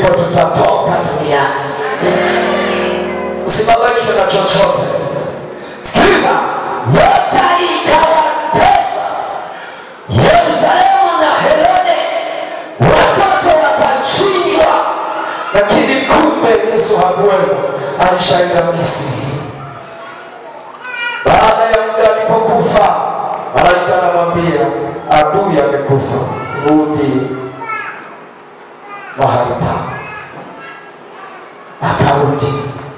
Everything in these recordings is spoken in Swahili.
tutatoka duniani. Usibabaishwe na chochote. Sikiliza, nyota ikawatesa Yerusalemu na Herode, watoto wakachinjwa, lakini kumbe Yesu hakuwemo, alishaenda Misri. Baada ya muda alipokufa, malaika anamwambia adui amekufa, rudi mahali pako. Akarudi.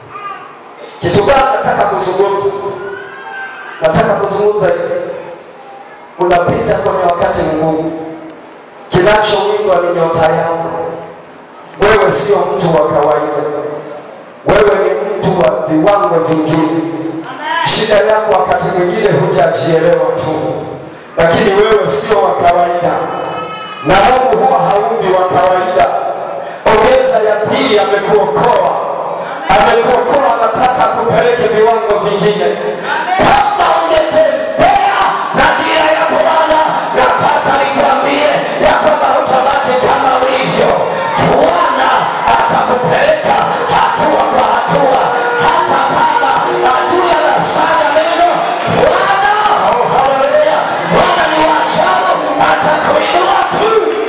Kitu gani nataka kuzungumza? Nataka kuzungumza hivi, unapita kwenye wakati mgumu, kinachowindwa ni nyota yako. Wewe sio mtu wa kawaida, wewe ni mtu wa viwango vingine. Shida yako wakati mwingine hujajielewa tu, lakini wewe sio wa kawaida, na Mungu huwa haumbi wa kawaida. Ongeza ya pili, amekuokoa, amekuokoa, anataka kupeleke viwango vingine. Kama ungetembea na dira ya Bwana, nataka nikwambie ya kwamba hutabaki kama ulivyo. Bwana atakupeleka hatua kwa hatua, hata kama adui anasaga neno. Bwana, oh, haleluya, Bwana ni wa ajabu, atakuinua tu.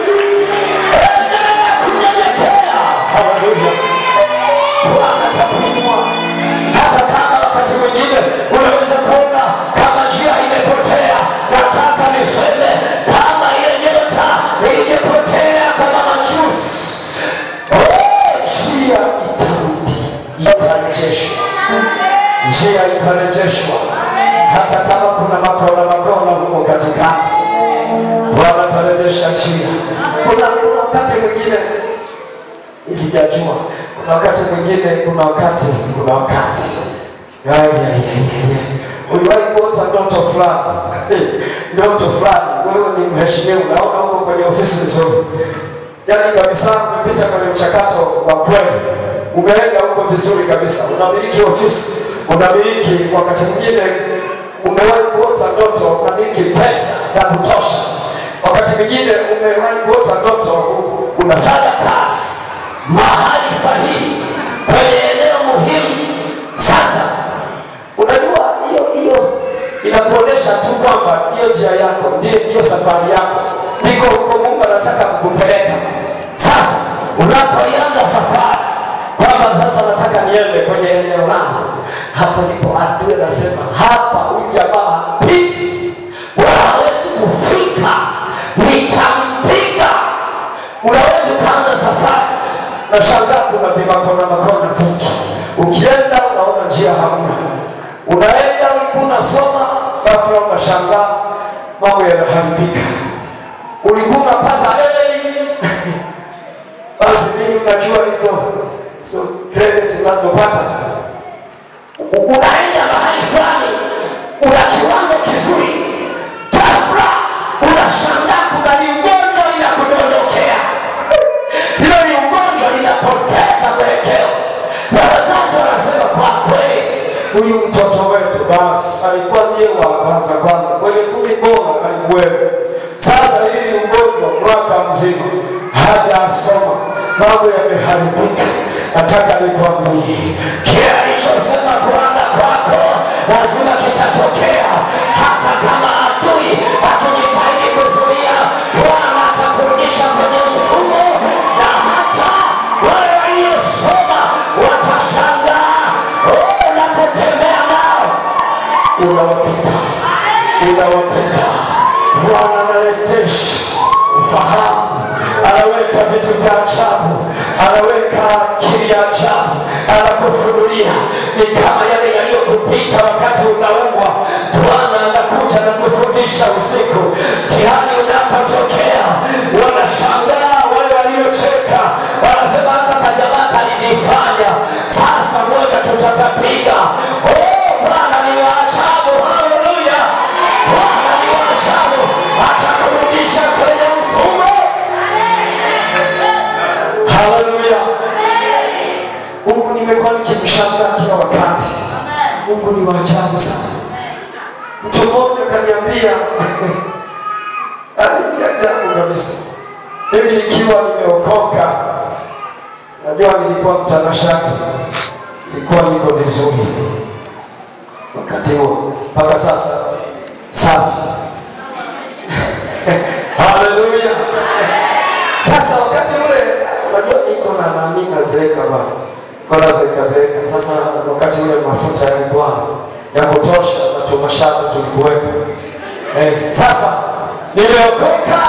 Endelea kunyenyekea. Haleluya. Bwana atakuinua hata kama wakati mwingine unaweza kuona kama njia imepotea. Nataka niseme kama ile nyota ingepotea kama machuzi, oh, njia itarudi, itarejeshwa, njia itarejeshwa, hata kama kuna makona makona humo katikati. Bwana atarejesha njia. Kuna kuna wakati mwingine sijajua kuna wakati mwingine kuna wakati kuna wakati Ya, ya, ya, ya, ya. uliwahi kuota ndoto fulani ndoto fulani wewe ni mheshimiwa unaona huko kwenye ofisi nzuri yaani kabisa umepita kwenye mchakato wa kweli umeenda huko vizuri kabisa unamiliki ofisi unamiliki wakati mwingine umewahi kuota ndoto unamiliki pesa za kutosha wakati mwingine umewahi kuota ndoto unafanya kazi mahali sahihi kwenye eneo muhimu. Sasa unajua hiyo hiyo inakuonyesha tu kwamba hiyo njia yako ndiyo, ndiyo safari yako, ndiko huko Mungu anataka kukupeleka. Sasa unapoianza safari kwamba sasa nataka niende kwenye eneo langu, hapo ndipo adui anasema hapa, huyu jamaa hapiti wala hawezi kufika, nitampiga. Unaweza ukaanza safari na shangaa kuna vimakona makona vingi. Ukienda unaona njia hamna, unaenda ulikuwa unasoma, ghafla unashangaa mambo yanaharibika. Ulikuwa unapata A basi mimi unajua hizo hizo credit unazopata, U- unaenda mahali fulani, una kiwango kizuri, ghafla unashangaa kuna liugonjwa linakudondokea hilo ni ugonjwa linapoteza mwelekeo, na wazazi wanasema kwa kweli, huyu mtoto wetu basi alikuwa ndiye wa kwanza kwanza kwenye kumi bora alikuwepo. Sasa hili ugonjwa mwaka mzima hajasoma, mambo yameharibika. Nataka nikwambie kile alichosema Bwana kwako lazima kitatokea, hata kama adui akijitahidi kuzuia, Bwana atakurudisha kwenye mfumo, na hata wale waliosoma watashangaa oh, unapotembea nao unawapita, unawapita. Bwana anarejesha ufahamu, anaweka vitu vya ajabu, anaweka akili ya ajabu, anakufunulia ni kama yale yaliyokupita wakati unaumwa. Bwana anakuja na kufundisha usiku, mtihani unapotokea, wanashangaa wale waliocheka, wanasema hata kajamaa kalijifanya, sasa moja tutakapiga. Oh, Bwana ni wa ajabu, haleluya! Bwana ni wa ajabu, atakurudisha kwenye mfumo. Haleluya! Mungu nimekuwa nikimshangaa kila wakati. Mungu ni wa ajabu sana. Mtu mmoja kaniambia, yaani ni ajabu kabisa. Mimi nikiwa nimeokoka Najua nilikuwa mtanashati, nilikuwa niko vizuri wakati huo mpaka sasa, safi. Haleluya! Sasa wakati ule, unajua niko na nani, nazeeka bwana, kona zeeka zeeka. Sasa wakati ule mafuta yalikuwa ya kutosha na tumashaka tulikuwepo. Eh, sasa nimeokoka.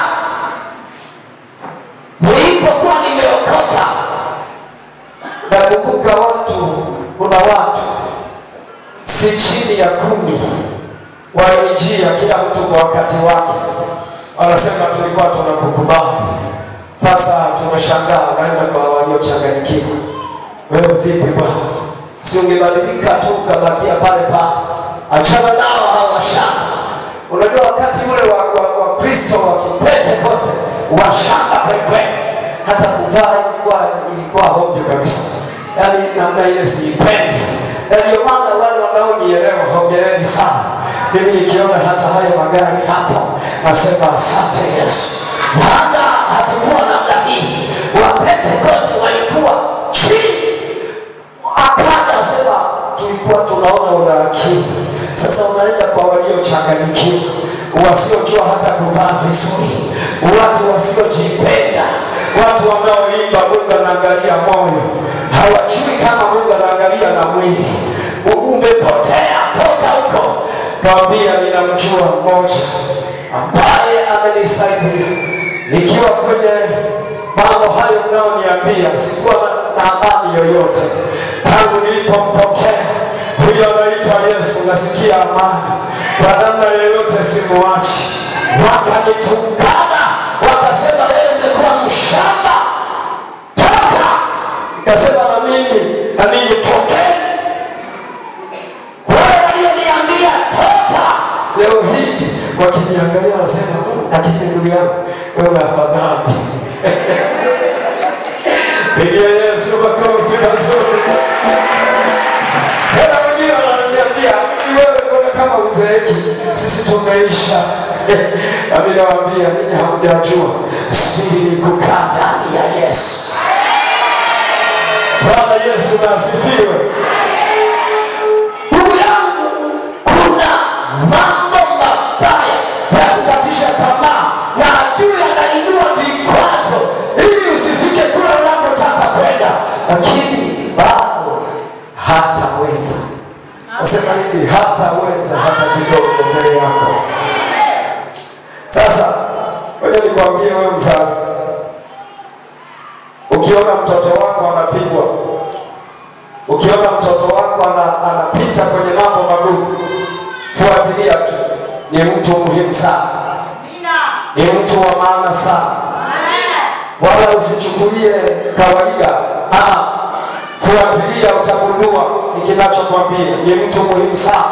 Nilipokuwa nimeokoka, nakumbuka watu, kuna watu si chini ya kumi wainjia, kila mtu kwa wakati wake, wanasema tulikuwa tunakukubali. Sasa tumeshangaa, unaenda kwa waliochanganyikiwa. Wewe vipi bwana? Si ungebadilika tu ukabakia pale pale, achana nao hawa washamba. Unajua wakati ule wa, wa, wa Kristo wa Kipentekoste washamba kwelikweli, hata kuvaa ilikuwa ilikuwa hovyo kabisa, yaani namna ile siipendi, na ndio maana wale wanaonielewa hongereni sana. Mimi nikiona hata hayo magari hapo nasema asante Yesu, maana hatukuwa namna hii. Wapentekoste walikuwa chini akaja asema tulikuwa tunaona una akili, sasa unaenda kwa waliochanganyikiwa, wasiojua hata kuvaa vizuri, watu wasiojipenda, watu wanaoimba Mungu anaangalia moyo, hawajui kama Mungu anaangalia na mwili. U- Umepotea, toka huko. Kawambia, ninamjua mmoja ambaye amenisaidia nikiwa kwenye mambo hayo mnaoniambia, sikuwa na- na amani yoyote tangu nilipompokea huyo anaitwa Yesu, nasikia amani kwa namna yoyote, simuachi. Wakanitukana wakasema, wewe umekuwa mshamba, toka. Nikasema na mimi na ninyi tokeni. Wale walioniambia toka, leo hii wakiniangalia wanasema, "Mm, lakini ndugu yangu wewe afadhali Pigia Yesu makofi mazuri. Tena wengine wananiambia "Hivi wewe mbona kama uzeeki, sisi tumeisha. Nami nawaambia ninyi hamjajua siri ni kukaa ndani ya Yesu. Bwana Yesu na asifiwe. Ndugu yangu, kuna mambo mabaya ya kukatisha tamaa na adui anainua vikwazo ili usifike kule unakotaka kwenda, lakini bado hataweza. Nasema hivi, hataweza hata kidogo mbele yako. Sasa ngoja nikwambie wewe mzazi, ukiona mtoto wako anapigwa ukiona mtoto wako ana, anapita kwenye mambo magumu, fuatilia tu. Ni mtu muhimu sana, ni mtu wa maana sana, wala usichukulie kawaida. Ah, fuatilia, utagundua ni kinachokwambia. Ni mtu muhimu sana.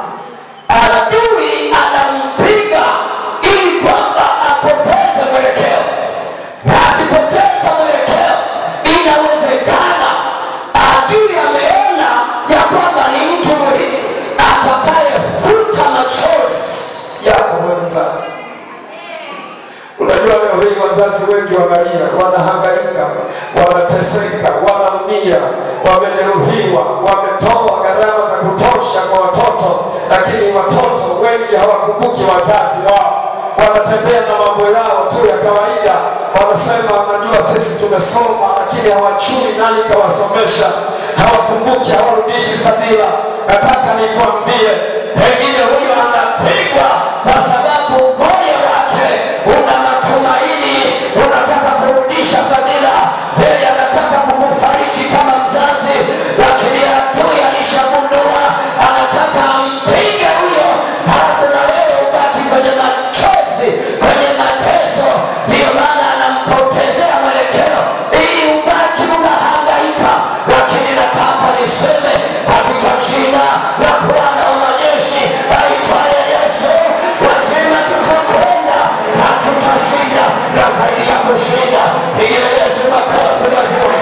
Adui anampiga ili kwamba apoteze mwelekeo, na akipoteza mwelekeo, inawezekana adui ameona ya kwamba ni mtu muhimu atakayefuta machozi yako wewe mzazi. Unajua leo hii wazazi wengi wanalia, wanahangaika, wanateseka, wanaumia, wamejeruhiwa, wametoa gharama za kutosha kwa watoto, lakini watoto wengi hawakumbuki wazazi wao, wanatembea na mambo yao tu ya kawaida. Wanasema wanajua sisi tumesoma, lakini hawajui nani kawasomesha, hawakumbuki, hawarudishi fadhila. Nataka nikwambie, pengine huyo anapigwa kwa sababu moyo wake una matumaini, unataka kurudisha fadhila, yeye anataka kukufariji kama mzazi, lakini adui alishagundua, anataka ampige huyo, halafu na wewe ubaki kwenye machozi, kwenye mateso. Ndiyo maana anampotezea mwelekeo ili ubaki unahangaika, lakini nataka niseme katika jina la Bwana wa majeshi aitwaye Yesu, lazima tutakwenda na tutashinda, na zaidi ya kushinda, pigia Yesu makofi mazuri.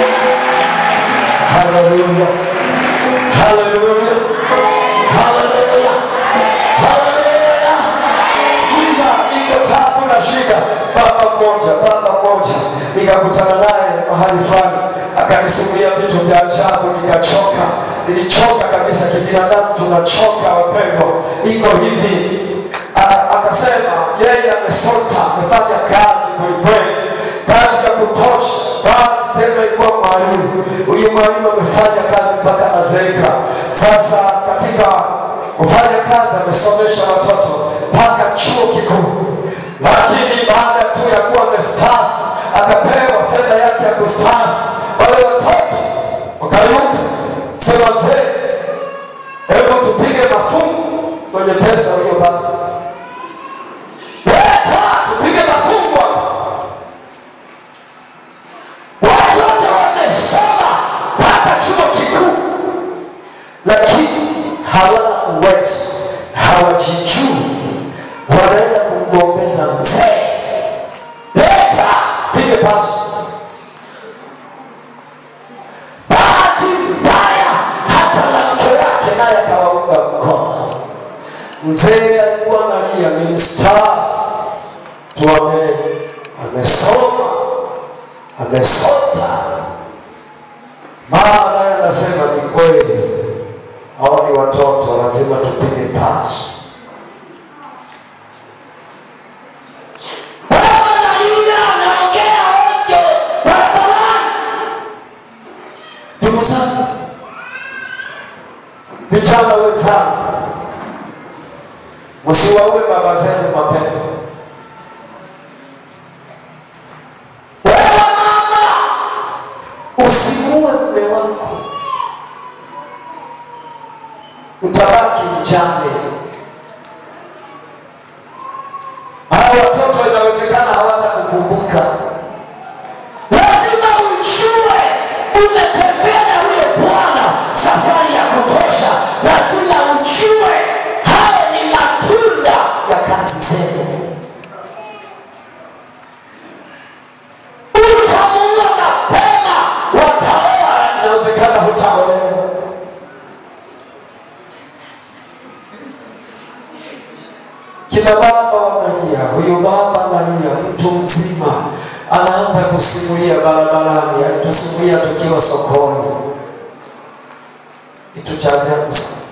Haleluya, haleluya, haleluya, haleluya. Sikiza, niko tabu na shida. Baba mmoja, baba mmoja, nikakutana naye mahali fulani, alisimulia vitu vya ajabu, nikachoka, nilichoka kabisa. Kibinadamu tunachoka wapendwa, iko hivi. A- Akasema yeye amesota, amefanya kazi kwelikweli, kazi ya kutosha, kazi tena ilikuwa mwalimu. Huyu mwalimu amefanya kazi mpaka anazeeka. Sasa katika kufanya kazi amesomesha watoto mpaka chuo kikuu, lakini baada tu ya kuwa amestaafu akapewa fedha yake ya kustaafu, wale watoto wakayuka sema, mzee, hebu tupige mafungu kwenye pesa uliyopata, leta tupige mafungu hapa. Watoto wamesoma mpaka chuo kikuu, lakini hawana uwezo, hawajijui, wanaenda kumgombeza mzee, leta pige pasu. Bahati mbaya, hata na mke wake naye akawaunga mkono. Mzee alikuwa analia, ni mstaafu tu, ame- amesoma amesota. Mama naye anasema ni kweli, hao ni watoto, lazima tupige pasi. Baba analia, anaongea ovyo barabarani. Ndugu zangu, vijana wenzangu, msiwaue baba zenu mapema. Wewe mama, usimuue mume wako, utabaki mjane. Hawa watoto inawezekana hawatakukumbuka. Lazima ujue umetembea na huyo Bwana safari ya kutosha. Lazima ujue hayo ni matunda ya kazi zenu. Utamuua mapema, wataoa, inawezekana hutaolewa. Kina baba wanalia, huyo baba analia, mtu mzima anaanza kusimulia barabarani, alitusimulia tukiwa sokoni, kitu cha ajabu sana.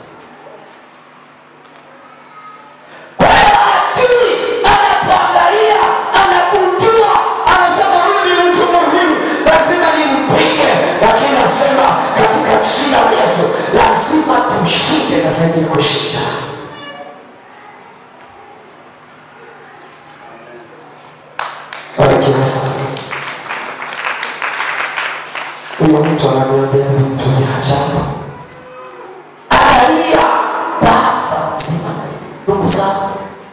Kwa hiyo adui anapoangalia, anagundua, anasema huyu ni mtu muhimu, lazima nimpige, lakini anasema katika jina la Yesu lazima tushinde na zaidi ya kushinda. Barikiwa sana. Huyo mtu ananiambia vitu vya ajabu. Angalia baba mzima, ndugu zangu,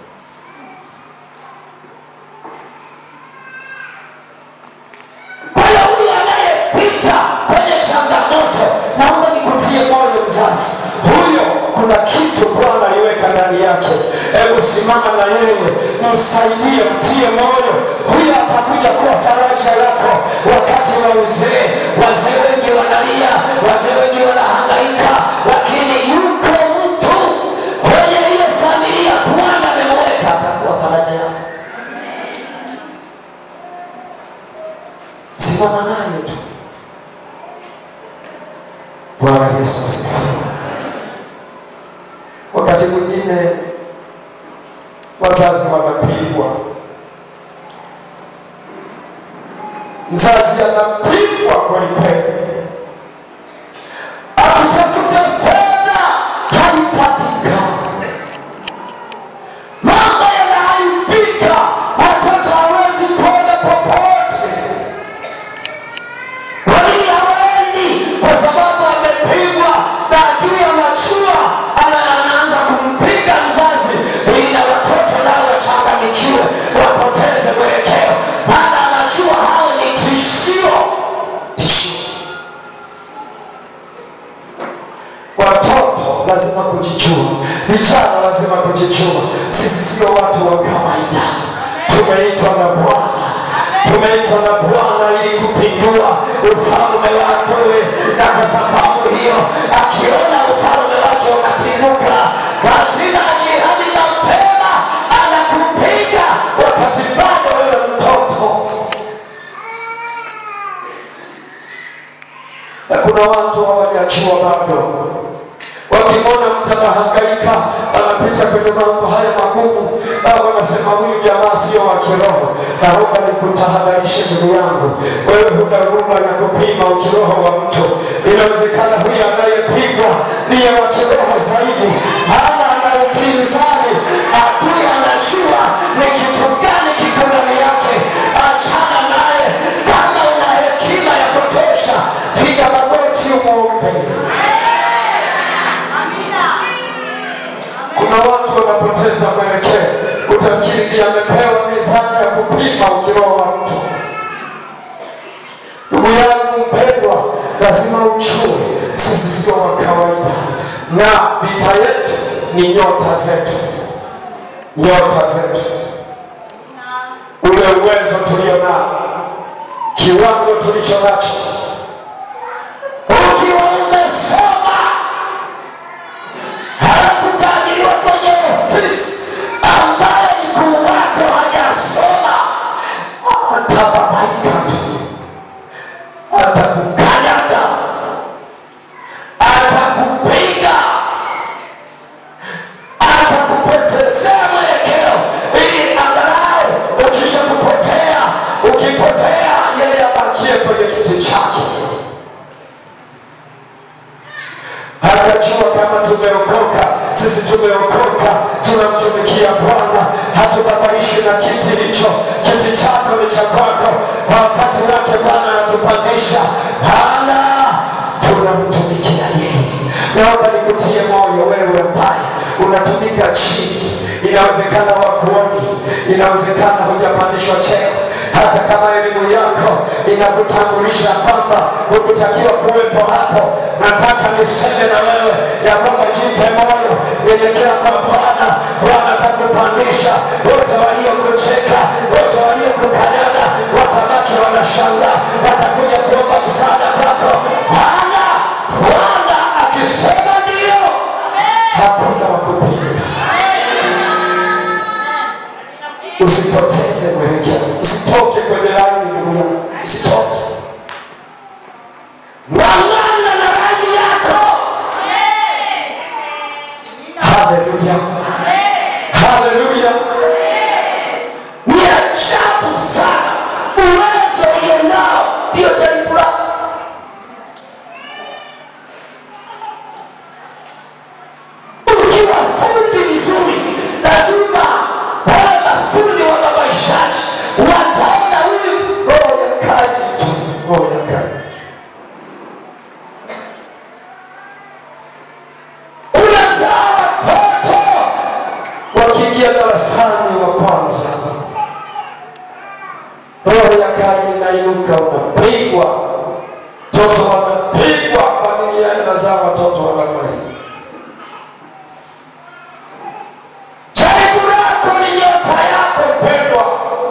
kwa hiyo huyu anayepita kwenye changamoto, naomba nikutie moyo mzazi, huyo kuna kitu Bwana aliweka ndani yake. Hebu simama na yeye, msaidie, mtie moyo. Huyo atakuja kuwa faraja yako wakati wa uzee. Wazee wengi wanalia, wazee wengi wanahangaika, lakini yuko mtu kwenye hiyo familia Bwana amemweka, atakuwa faraja yako. Simama naye tu. Bwana Yesu asifiwe. Wakati mwingine wazazi wanapigwa, mzazi anapigwa kwelikweli, akitafuta fedha haipatikani, mambo yanaharibika, watoto hawezi kwenda popote. Kwa nini hawaendi? Kwa sababu amepigwa na adui anajua, ana- anaanza kumpiga mzazi ili na watoto nao wachanganyikiwe, wapoteze mwelekeo, maana anajua hao ni tishio, tishio. Watoto lazima kujijua, vijana lazima kujijua. Sisi sio watu wa kawaida, tumeitwa na Bwana, tumeitwa na Bwana ili kupindua ufalme wa adui, na kwa sababu hiyo akiona ufalme wake unapinduka, lazima ajihami mapema, anakupiga wakati bado wewe mtoto. mambo haya magumu, Baba nasema huyu jamaa sio wa kiroho. Naomba nikutahadharishe ndugu yangu, wewe huna huruma ya kupima ukiroho wa mtu. Inawezekana huyu anayepigwa niye wa kiroho zaidi, maana ana upinzani. Adui anajua ni kitu gani kiko ndani yake. Achana naye. Kama una hekima ya kutosha, piga magoti umwombe. Kuna watu wanapoteza mwelekeo, utafikiri ndiye amepewa mizani ya kupima ukiroho wa mtu. Ndugu yangu mpendwa, lazima ujue sisi sio wa kawaida, na vita yetu ni nyota zetu, nyota zetu, ule uwezo tulio nao, kiwango tulicho nacho. Ukiwa umesoma halafu utaajiriwa kwenye ofisi ambaye mkuu wako hajasoma, atababaika tu, atakukanyaga, atakupiga, atakupotezea mwelekeo, ili angalau ukisha kupotea, ukipotea, yeye abakie kwenye kiti chake. Hakajua kama tumeokoka, sisi tumeokoka, tunamtumikia Bwana, hatubabaishwi na kiti hicho. Kiti chako ni cha kwako, kwa wakati wake Bwana anatupandisha. Hana, tunamtumikia yeye. Naomba nikutie moyo wewe ambaye unatumika chini, inawezekana wakuoni, inawezekana hujapandishwa cheo hata kama elimu yako inakutambulisha kwamba hukutakiwa kuwepo hapo, nataka niseme na wewe ya kwamba jipe moyo, nyenyekea kwa Bwana. Bwana atakupandisha. Wote waliokucheka, wote waliokukanyaga watabaki wanashangaa, watakuja kuomba msaada kwako. Bwana, Bwana akisema ndio, hakuna wa kupinga. Usipoteze mwelekeo, usitoke kwenye laini ndugu yangu, usitoke. Ng'ang'ana na laini yako. Haleluya, haleluya. Ni ajabu sana uwezo ulio nao, ndio jaribu lako. Ukiwa fundi mzuri, lazima wale mafundi wa mabaishaji wataona huyu roho ya kali tu, roho ya kali. Unazaa watoto wakiingia darasani wa kwanza, roho ya kali inainuka, unapigwa, mtoto wanapigwa. Kwa nini yeye anazaa watoto wa namna hii? Jaribu lako ni nyota yako mpendwa.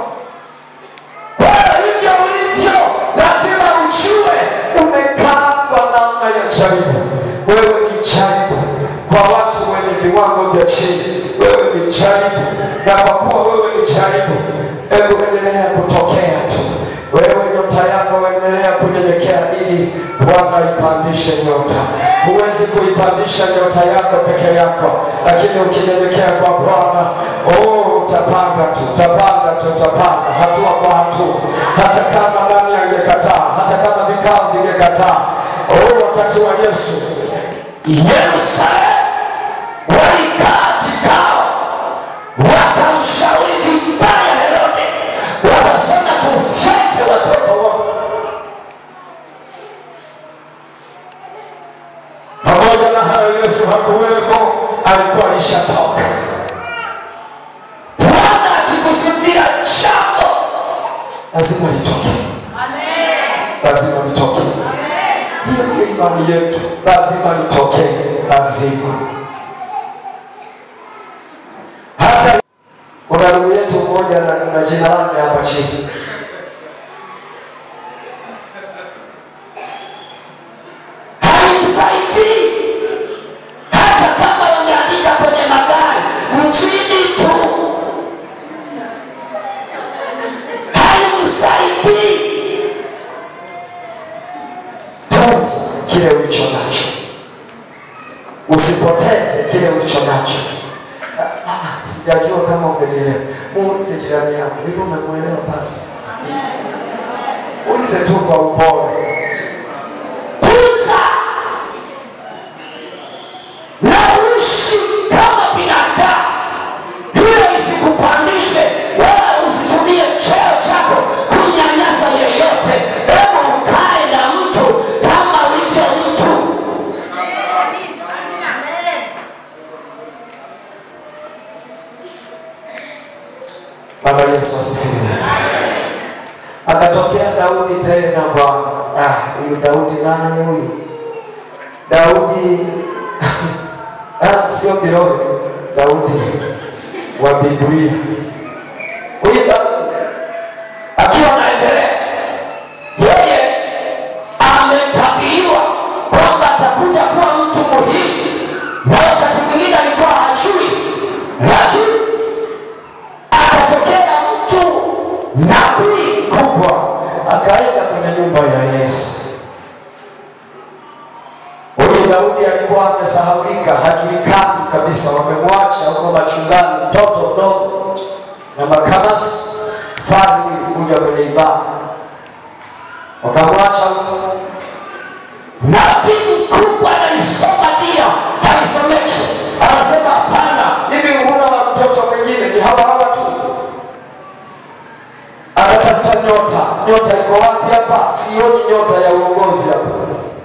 Wewe hivyo ulivyo, lazima ujue umekaa kwa namna ya jaribu. Wewe ni jaribu kwa watu wenye viwango vya chini. Wewe ni jaribu, na kwa kuwa wewe ni jaribu, hebu endelea kutokea tu. Wewe nyota yako endelea kunyenyekea, ili Bwana ipandishe nyota. Huwezi kuipandisha nyota yako peke yako, lakini ukinyenyekea kwa Bwana, oh, utapanga tu, utapanga tu, utapanga hatua kwa hatua, hata kama nani angekataa, hata kama vikao vingekataa. Oh, wakati wa Yesu Yerusalemu walikaa kikao, wakamshauri vibaya Herode, wakasema tufyeke watoto wote. Pamoja na hayo, Yesu hakuwepo, alikuwa alishatoka. Bwana akikusudia jambo, lazima litoke, lazima litoke. Hiyo ndio imani yetu, lazima litokee, lazima. Hata kuna ndugu yetu mmoja na, na jina lake hapa chini haimsaidii hata kama wangeandika kwenye magari mchini tu, haimsaidii. Tunza kile ulicho nacho, usipoteze kile ulicho nacho. Ah, ah, sijajua kama umenielewa. Muulize jirani yako, hivi umemwelewa basi? Ulize tu kwa upole. tunza na uishi kama binadamu, hiyo isikupandishe wala usitumie cheo chako kumnyanyasa yeyote. Hebu ukae na mtu kama ulivyo mtu. Bwana Yesu asifiwe. Akatokea Daudi tena Bwana. Ah, huyu Daudi naye huyu Daudi ah, sio kiroho, Daudi wa Biblia. Huyu Daudi akiwa anaendelea, yeye ametabiriwa kwamba atakuja kuwa mtu muhimu, na wakati mwingine alikuwa hajui, lakini akatokea mtu nabii kubwa akaenda kwenye nyumba ya Yesu. Huyu Daudi alikuwa amesahaulika, hajulikani kabisa, wamemwacha huko machungani, mtoto mdogo na makamasi fari kuja kwenye ibada, wakamwacha huko. nabii mkubwa anaisoma dia haisomeshi, anasema hapana, Hivi huna wa mtoto mwingine? Ni hawa hawa tu. Akatafuta nyota, nyota iko wapi hapa? Sioni nyota ya uongozi hapa.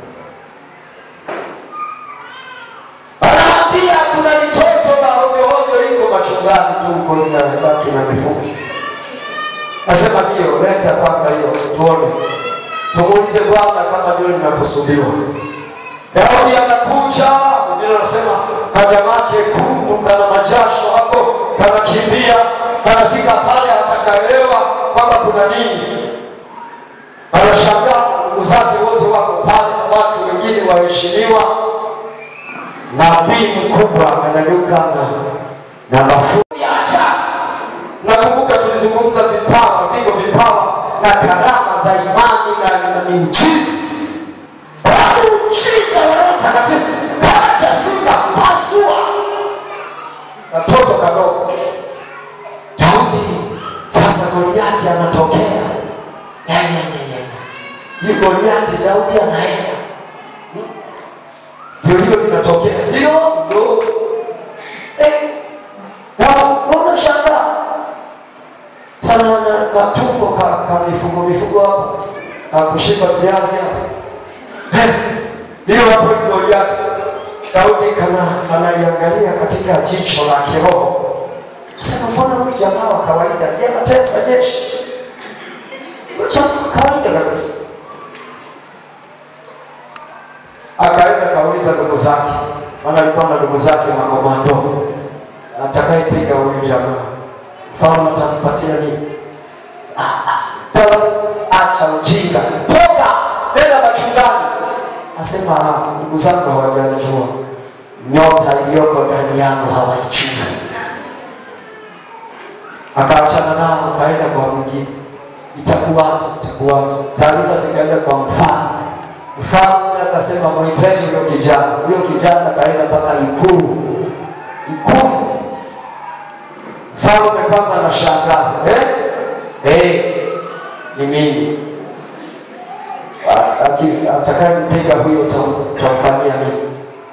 Anaambia kuna litoto la ovyo ovyo liko machungani tu huko linabaki na mifugo. Nasema ndio, leta kwanza hiyo tuone, tumuulize Bwana kama ndio linakusudiwa. Daudi anakuja, Biblia anasema kajamaa kekundu kana majasho hapo, kanakimbia, kanafika pale akataelewa kwamba kuna nini. Anashangaa ndugu zake wote wako pale, watu wengine waheshimiwa nabii mkubwa ananyuka na na mafuta ya ajabu Nakumbuka tulizungumza vipawa, viko vipawa na karama za imani na, na miujiza. kwa muujiza wa Roho Mtakatifu, hata simba pasua Katoto kadogo Daudi, sasa Goliati anatokea, Ya, ya, ya, ya, ya. Hii Goliati Daudi anaenda, Hmm? ndio hilo linatokea, hilo ndo eh, na unashangaa tana na katumbo ka, ka mifugo mifugo hapo akushika viazi hapo Eh, hiyo hapo ni Goliati. Daudi kana analiangalia katika jicho la kiroho, sema mbona huyu jamaa wa kawaida ndiye anatesa jeshi? Huyu jamaa wa kawaida kabisa. Akaenda kauliza ndugu zake, maana alikuwa na ndugu zake makomando, atakayepiga huyu jamaa mfalme atampatia nini? Ah, ah, Daudi, acha ujinga, toka nenda machungani. Asema "Ah, ndugu zangu hawajanijua, nyota iliyoko ndani yangu hawaijui. Akaachana nao, akaenda kwa mwingine. Itakuwaje? Itakuwaje? Taarifa zikaenda kwa mfalme. Mfalme akasema mwiteni huyo kijana. Huyo kijana akaenda mpaka ikulu, ikulu Mfalme kwanza anashangaza eh? Eh, ni mimi. A- aki- Atakayempiga huyo utam- utamfanyia nini?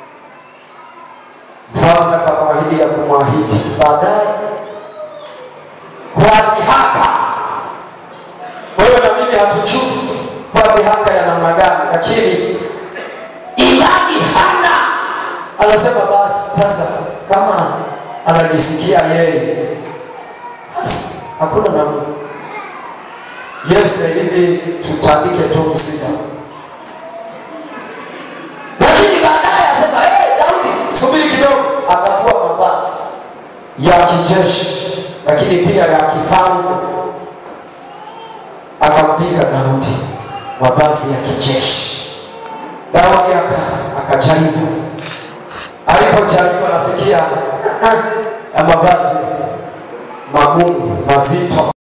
Mfalme akamwahidi ya kumwahidi baadaye kwa dhihaka. Wewe na mimi hatujui kwa dhihaka ya namna gani, lakini imani hana anasema basi sasa, kama anajisikia yeye, basi hakuna namna. Yes, hivi tutandike tu msiba, lakini baadaye asema hey, Daudi subiri kidogo. Akavua mavazi ya kijeshi, lakini pia ya kifalme, akampiga Daudi mavazi ya kijeshi. Daudi aka- akajaribu alipojaribu anasikia "Ah, ah, ya mavazi magumu mazito